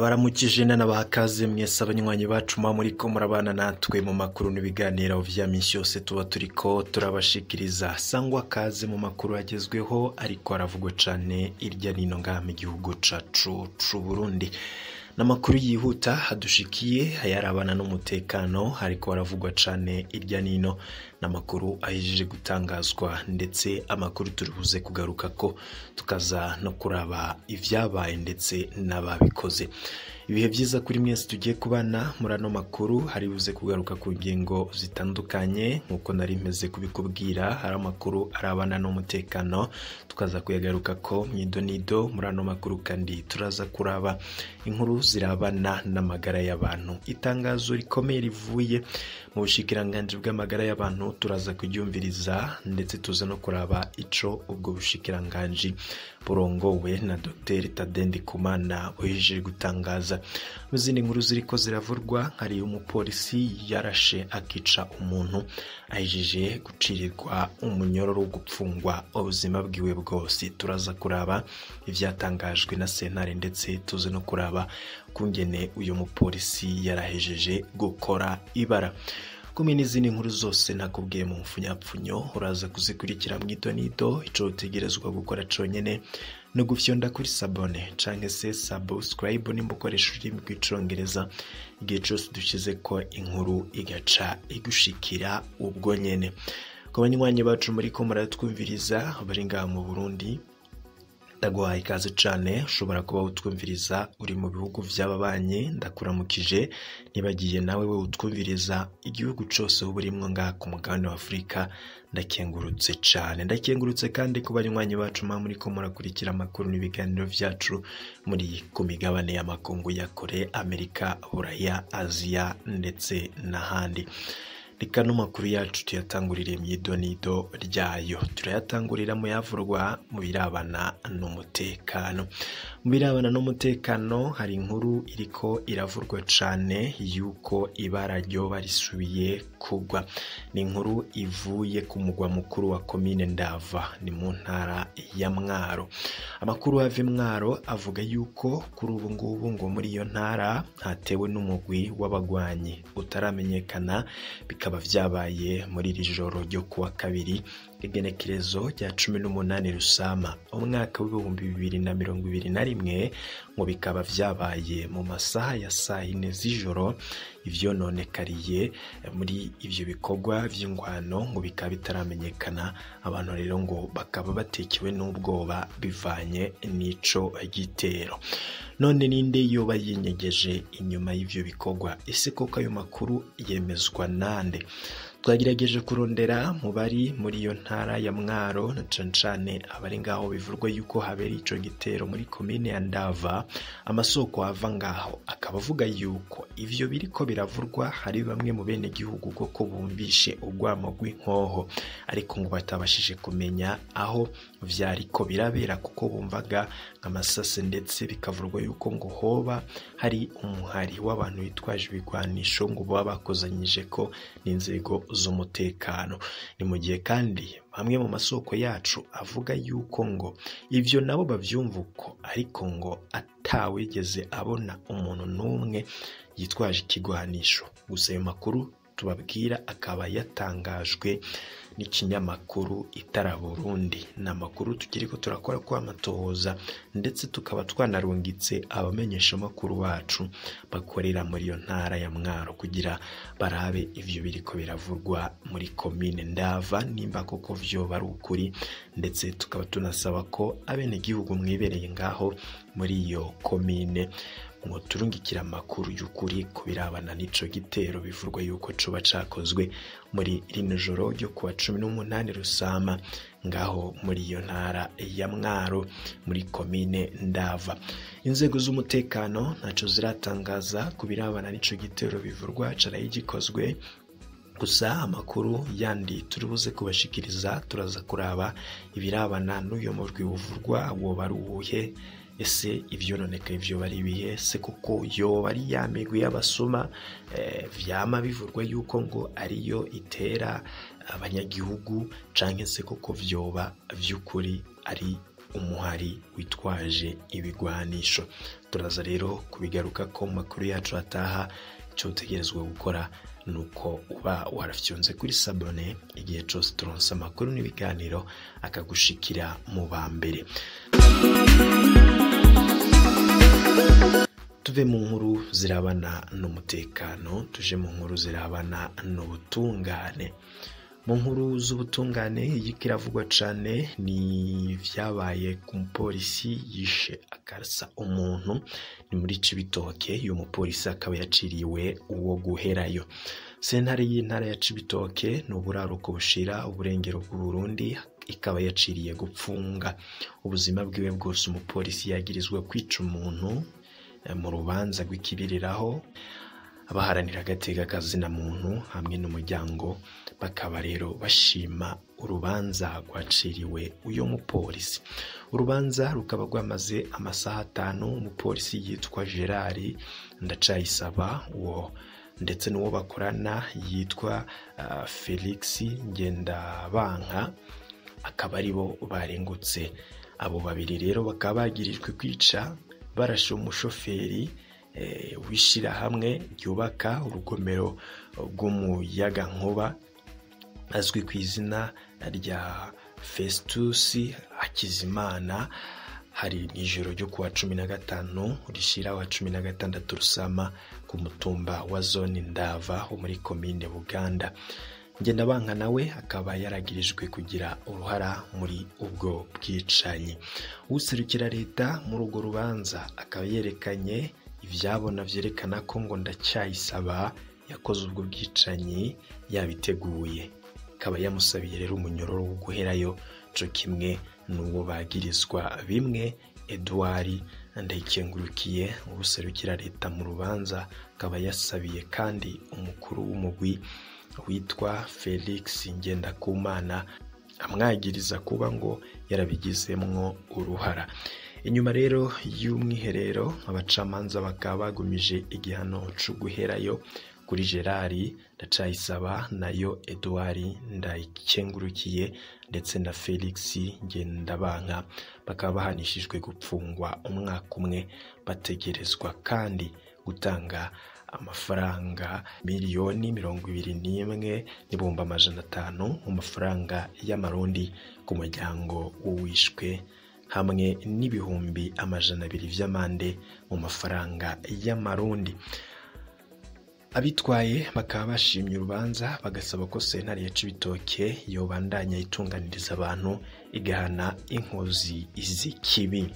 ndabaramukije n'abahakaze mwese abanywanyi bacu muba muriko murabana natwe mu makuru n'ibiganiro vya minsi yose tuba turiko turabashikiriza sangwa kaze mu makuru agezweho ariko aravugwa cane irya nino ngaha mu gihugu cacu c'uburundi n'amakuru yihuta adushikiye ayarabana n'umutekano ariko aravugwa cane irya nino n'amakuru ahejeje gutangazwa ndetse amakuru turibuze kugaruka ko tukaza no kuraba ivyabaye ndetse n'ababikoze ibihe vyiza kuri mwese tugiye kubana muri ano makuru hari buze kugaruka ku ngingo zitandukanye nk'uko nari mpeze kubikubwira hari amakuru arabana n'umutekano tukaza kuyagaruka ko mwidonido muri ano makuru kandi turaza kuraba inkuru zirabana n'amagara y'abantu itangazo rikomeye rivuye mu bushikiranganji bw'amagara y'abantu turaza kuryumviriza ndetse tuza no kuraba ico ubwo bushikiranganji burongowe na Dr Tadendi Kumana buhejeje gutangaza mu zindi nkuru ziriko ziravurwa hari umupolisi yarashe akica umuntu ahejeje gucirirwa umunyororo wo gupfungwa ubuzima bwiwe bwose turaza kuraba ivyatangajwe na sentare ndetse tuze no kuraba kungene uyu mupolisi yarahejeje gukora ibara kumwe n'izindi nkuru zose nakubwiye mu mfunyapfunyo uraza kuzikurikira mu idonido ico utegerezwa gukora conyene no gufyonda kuri sabone canke se subscribe nimba ukoresha ururimi rw'icongereza igihe cose dushize ko inkuru igaca igushikira ubwo nyene ku banywanyi bacu muriko muratwumviriza bari ngaha mu burundi ndaguhaye ikaze cane ushobora kuba utwumviriza uri mu bihugu vy'ababanyi ndakuramukije nibagiye nawe we utwumviriza igihugu cose uba urimwo ngaha ku mugabane wa afurika ndakengurutse cane ndakengurutse kandi ku banywanyi bacu muba muriko murakurikira amakuru n'ibiganiro vyacu muri ku migabane y'amakungu ya kore amerika buraya aziya ndetse n'ahandi reka no makuru yacu tuyatangurire mu idonido ryayo turayatangurira mu yavurwa mu birabana n'umutekano mu birabana n'umutekano hari inkuru iriko iravurwa cane yuko ibara ryoba risubiye kugwa ni inkuru ivuye ku mugwa mukuru wa komine ndava ni mu ntara ya mwaro amakuru ava mwaro avuga yuko kuri ubu ngubu ngo muri iyo ntara hatewe n'umugwi w'abagwanyi utaramenyekana bikaba vyabaye muri iri joro ryo kuwa kabiri igenekerezo rya cumi n'umunani rusama umwaka w'ibihumbi bibiri na mirongo ibiri na rimwe ngo bikaba vyabaye mu masaha ya saa yine z'ijoro ivyononekariye muri ivyo bikorwa vy'ingwano ngo bikaba bitaramenyekana abantu rero ngo bakaba batekewe n'ubwoba bivanye n'ico gitero none ninde yoba yinyegeje inyuma y'ivyo bikorwa ese koko ayo makuru yemezwa nande twagerageje kurondera mu bari muri iyo ntara ya mwaro na cane cane abari ngaho bivurwa yuko habera ico gitero muri komine ya ndava amasoko ava ngaho akaba avuga yuko ivyo biriko biravurwa hari bamwe mu bene gihugu koko bumvishe urwamo rw'inkoho ariko ngo batabashije kumenya aho vyariko birabera kuko bumvaga nk'amasase ndetse bikavurwa yuko ngo hoba hari umuhari w'abantu bitwaje ibigwanisho ngo baba bakozanyije ko n'inzego z'umutekano ni mu gihe kandi bamwe mu masoko yacu avuga yuko ngo ivyo nabo bavyumva uko ariko ngo atawigeze abona umuntu n'umwe yitwaje ikigwanisho gusa ayo makuru tubabwira akaba yatangajwe n'ikinyamakuru itara burundi ni amakuru tukiriko turakora ko amatohoza ndetse tukaba twanarungitse abamenyesha amakuru bacu bakorera muri iyo ntara ya mwaro kugira barabe ivyo biriko biravurwa muri komine ndava nimba koko vyoba ari ukuri ndetse tukaba tunasaba ko abenegihugu mwibereye ngaho muri iyo komine ngo turungikire amakuru y'ukuri ku birabana n'ico gitero bivurwa yuko coba cakozwe muri rino joro ryo kuwa cumi n'umunani rusama ngaho muri iyo ntara ya mwaro muri komine ndava inzego z'umutekano ntaco ziratangaza ku birabana n'ico gitero bivurwa caraye gikozwe gusa amakuru yandi turi buze kubashikiriza turaza kuraba ibirabana n'uyo murwi uvurwa woba ari uwuhe ese ivyononekaye vyoba ari ibihe se kuko yoba ari ya migwi y'abasuma eh, vyama bivurwa yuko ngo ariyo itera abanyagihugu canke se koko vyoba vy'ukuri ari umuhari witwaje ibigwanisho turaza rero kubigaruka ko mu makuru yacu ataha icyo utegerezwa gukora ni uko uba warafyonze kuri sabone igihe cyose turonse amakuru n'ibiganiro akagushikira mu ba mbere tuve mu nkuru zirabana n'umutekano tuje mu nkuru zirabana n'ubutungane mu nkuru z'ubutungane iyi iravugwa cyane ni ibyabaye ku mupolisi yishe akarasa umuntu ni muri cibitoke uyu mupolisi akaba yaciriwe uwo guherayo sentare y'intara ya cibitoke ni uburaruko bushira uburengero bw'uburundi ikaba yaciriye gupfunga ubuzima bwiwe bwose umupolisi yagirizwa kwica umuntu mu rubanza rw'ikibiriraho abaharanira agateka kazina muntu hamwe n'umuryango bakaba rero bashima urubanza rwaciriwe uyu mupolisi urubanza rukaba rwamaze amasaha atanu umupolisi yitwa gerard ndacayisaba uwo ndetse n'uwo bakorana yitwa uh, felix ngendabanka akaba aribo barengutse abo babiri rero bakaba bagirijwe kwica barashe umushoferi w'ishyirahamwe ryubaka urugomero rw'umuyagankuba azwi ku izina rya fesitusi hakizimana hari ijoro ryo kuwa cumi na gatanu rishyira wa cumi na gatandatu rusama ku mutumba wa zone ndava wo muri komine buganda ngendabanka nawe akaba yaragirijwe kugira uruhara muri ubwo bwicanyi userukira leta muri urwo rubanza akaba yerekanye ibyabona byerekana ko ngo ndacyayisaba yakoze ubwo bwicanyi yabiteguye akaba yamusabiye rero umunyororo wo guherayo cyo kimwe n'uwo bagirizwa bimwe eduard ndayikengurukiye ubuserukira leta mu rubanza akaba yasabiye kandi umukuru w'umugwi witwa felix ngendakumana amwagiriza kuba ngo yarabigizemwo uruhara inyuma rero y'umwiherero abacamanza bakaba bagumije igihano cyo guherayo kuri gerard ndacayisaba nayo eduard ndayikengurukiye ndetse na felix ngendabanka bakaba bahanishijwe gupfungwa umwaka umwe bategerezwa kandi gutanga amafaranga miliyoni mirongo ibiri n'imwe n'ibihumbi amajana atanu mu mafaranga y'amarundi ku muryango w'uwishwe hamwe n'ibihumbi amajana abiri by'amande mu mafaranga y'amarundi abitwaye bakaba bashimye urubanza bagasaba ko sentare ya cibitoke yobandanya itunganiriza abantu igahana inkozi z'ikibi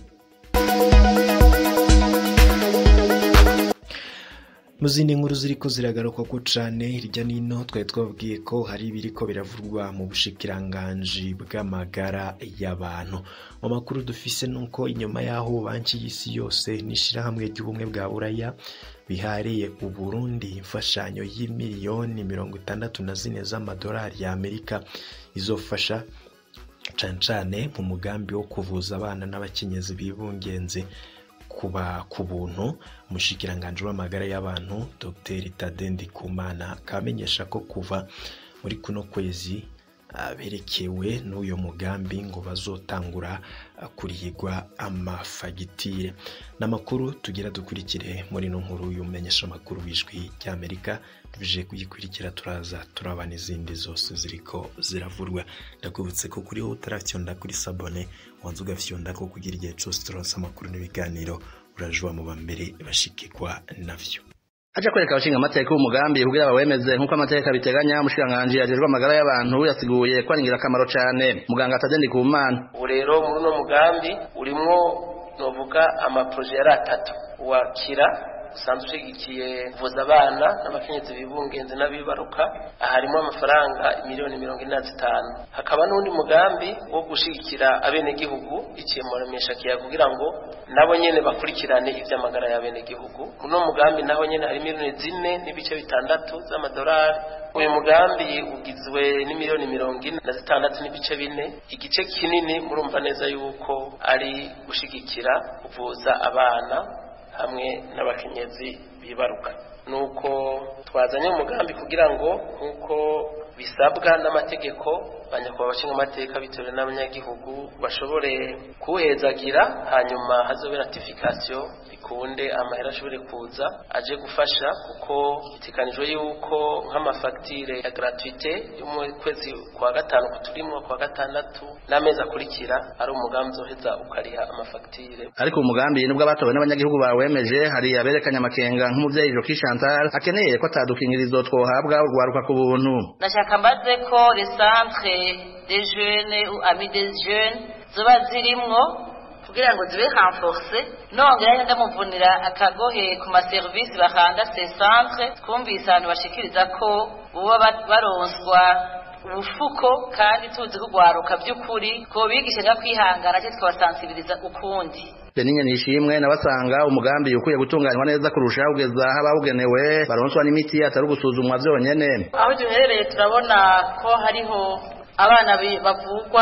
mu zindi nkuru ziriko ziragaruka ko cane hirya nino twari twababwiye ko hari ibiriko biravurwa mu bushikiranganji bw'amagara y'abantu mu makuru dufise nuko inyuma y'aho banki y'isi yose n'ishirahamwe ry'ubumwe bwa buraya bihariye uburundi imfashanyo y'imiliyoni mirongo itandatu na zine z'amadolari y'amerika izofasha cane cane mu mugambi wo kuvuza abana n'abakenyezi bibungenze kuba ku buntu umushikiranganji w'amagara y'abantu dr tadendi kumana akamenyesha ko kuva muri kuno kwezi berekewe n'uyu mugambi ngo bazotangura kurihirwa amafagitire n'amakuru tugira dukurikire muri ino nkuru y'umumenyesha amakuru w'ijwi ry'amerika tuje kuyikurikira turaza turaba n'izindi zose ziriko ziravurwa ndakwibutse ko kuri wowe utarafyonda kuri sabone wanze ugafyonda ko kugira igihe cyose turonse amakuru n'ibiganiro urajuba mu bambere bashikirwa navyo aje kwereka abashinga amateka umugambi kugira bawemeze nk'uko amateka biteganya umushikiranganji ajejwe amagara y'abantu yasiguye ko ari ingirakamaro cane muganga atadendi ku mana ubu rero muri uno mugambi urimwo novuga amaproje yari atatu wakira usanzwe ushigikiye kuvuza abana n'abakenyezi bibungenze n'abibaruka harimo amafaranga miliyoni mirongo ine na zitanu hakaba n'undi mugambi wo gushigikira abenegihugu iciye mu rameshakiya kugira ngo nabo nyene bakurikirane ivy'amagara y'abenegihugu uno mugambi naho nyene hari miliyoni zine n'ibice bitandatu z'amadolari uyu mugambi ugizwe n'imiliyoni mirongo ine na zitandatu n'ibice bine igice kinini murumva neza yuko ari gushigikira kuvuza abana hamwe n'abakenyezi bibaruka nuko twazanye umugambi kugira ngo nk'uko bisabwa n'amategeko banyakubahwa abashinga amateka bitewe n'abanyagihugu bashobore kuwuhezagira hanyuma hazobe ratification bikunde amahera ashobore kuza aje gufasha kuko bitekanijwe yuko nk'amafagitire ya gratuite yo mu kwezi kwa gatanu kuturimwo kwa gatandatu n'amezi akurikira ari umugambi uzoheza ukariha amafagitire ariko umugambi nubwo abatowe n'abanyagihugu bawemeje hari aberekanye amakenga nk'umuvyeyi Joki Chantal akeneye ko atadukingirizo twohabwa urwaruka ku buntu ndashaka mbaze ko les centres des jeunes ou amis des jeunes zoba zirimwo kugira ngo zibe renforce nongera ndamuvunira akagohe ku maserivisi bahanda ces centres twumvise abantu bashikiriza ko boba baronswa ubufuko kandi tuzi kugwaruka by'ukuri ko bigisha nga kwihangana cyo twabasansibiriza ukundi Beninye nishimwe nabasanga umugambi ukwiye gutunganywa neza kurusha ugeza abawugenewe baronswa n'imiti atari gusuzumwa vyonyene aho duherereye turabona ko hariho abana bavugwa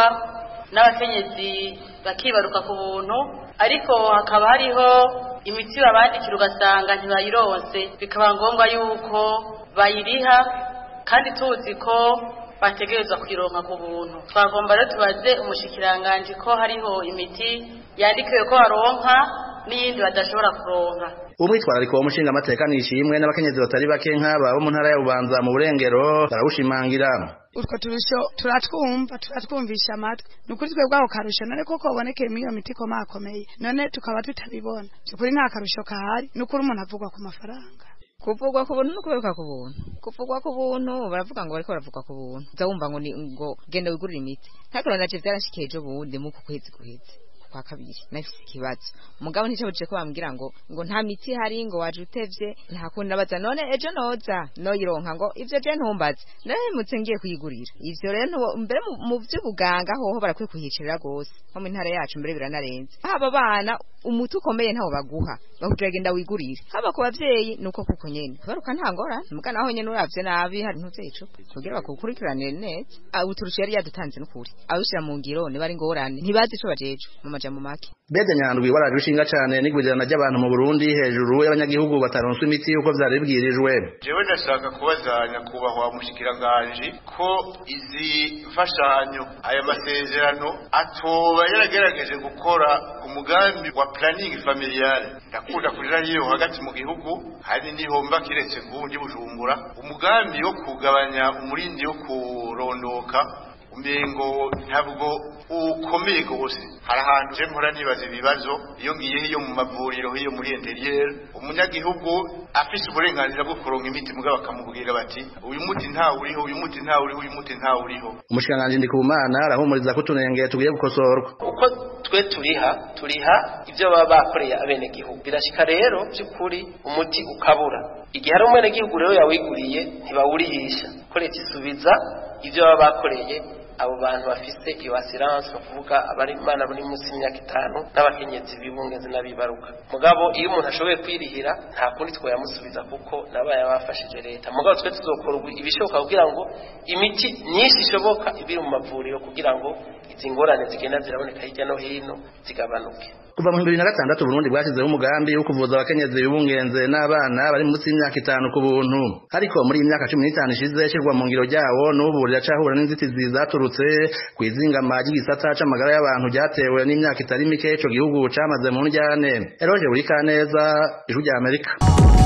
n'abakenyezi bakibaruka ku buntu ariko hakaba hariho imiti babandikira ugasanga ntibayironse bikaba ngombwa yuko bayiriha kandi tuzi ko bategerezwa kuyironka ku buntu twagomba rero tubaze umushikiranganji ko hariho imiti yandikiwe ko baronka n'iyindi badashobora kuronka umwitwarariko w'umushinga amateka nishimwe n'abakenyezi batari bake nk'aba bo mu ntara ya bubanza mu burengero barawushimangira utwo turusho turatwumva turatwumvisha amatwi ni ukuri twebwe ako karusho none koko ubonekeye muri iyo miti ikomakomeye none tukaba tutabibona by'ukuri nta karusho kahari ni ukuri umuntu avugwa ku mafaranga kuvugwa ku buntu no kuberuka ku buntu kuvugwa ku buntu baravuga ngo bariko baravugwa ku buntu uza wumva ngo ni ngo genda wigurire imiti ntakora naje vyarashikiye ejo bundi mu kwezi guheze kwa kabiri nafise ikibazo umugabo nticabujije ko bambwira ngo ngo nta miti hari ngo waje utevye nta kundi nabaza none ejo noza noyironka ngo ivyo je ntumbaze nahemutse ngiye kuyigurira ivyo rero mbere mu vy'ubuganga hoho barakwiye kuhicarira gose nko mu ntara yacu mbere biranarenze haba abana umuti ukomeye ntawo baguha bakubwira genda wigurire haba ku bavyeyi nuko kuko nyene baruka nta ngorane muga naho nyene uravye nabi hari ntuvyeco kugira bakukurikiranire neza uturusha yari yadutanze n'ukuri abishira mu ngiro niba ari ngorane ntibazi ico bajeje mu majambo make Bede Nyandwi waraje ushinga cane n'igwirirana ry'abantu mu Burundi hejuru y'abanyagihugu bataronswa imiti uko vyari bibwirijwe jewe ndashaka kubaza nyakubahwa mushikiranganje ko izi mfashanyo aya masezerano atoba yaragerageje gukora umugambi wa planning familiale ndakunda kurira hiyo hagati mu gihugu hari niho mba kiretse ngundi bujumbura umugambi wo kugabanya umurindi wo kurondoka umengo ntabwo ukomeye gose hari ahantu je mpora nibaza ibibazo iyo ngiye hiyo mu mavuriro hiyo muri interieur umunyagihugu afise uburenganzira bwo kuronka imiti mugabo bakamubwira bati uyu muti nta uriho uyu muti nta uriho uyu muti nta uriho umushikiranganji Ndikumana arahumuriza ko utunenge tugiye gukosorwa uko twe turiha turiha ibyo baba bakoreye abenegihugu birashika rero by'ukuri umuti ukabura igihe hari umwenegihugu rero yawiguriye ntibawurihisha ko leta isubiza ibyo baba bakoreye abo bantu bafise iyo assurance bavuga abari imana bari munsi y'imyaka itanu n'abakenyezi bibungenze n'abibaruka mugabo iyo umuntu ashoboye kwirihira nta kundi twayamusubiza kuko nabaye bafashije leta mugabo twe tuzokora ibishoboka kugira ngo imiti myinshi ishoboka ibiri mu mavuriro kugira ngo izi ngorane zigenda ziraboneka hirya no hino zigabanuke kuva mu bibiri na gatandatu Burundi bwashyizeho umugambi wo kuvuza abakenyezi bibungenze n'abana bari munsi y'imyaka itanu ku buntu ariko muri iyi myaka cumi n'itanu ishize ishyirwa mu ngiro ryawo n'ubu riracahura n'inzitizi zaturutse ku izingama ry'igisata c'amagara y'abantu ryatewe n'imyaka itari mike ico gihugu camaze mu njyane eroje buri kaneza ijwi rya amerika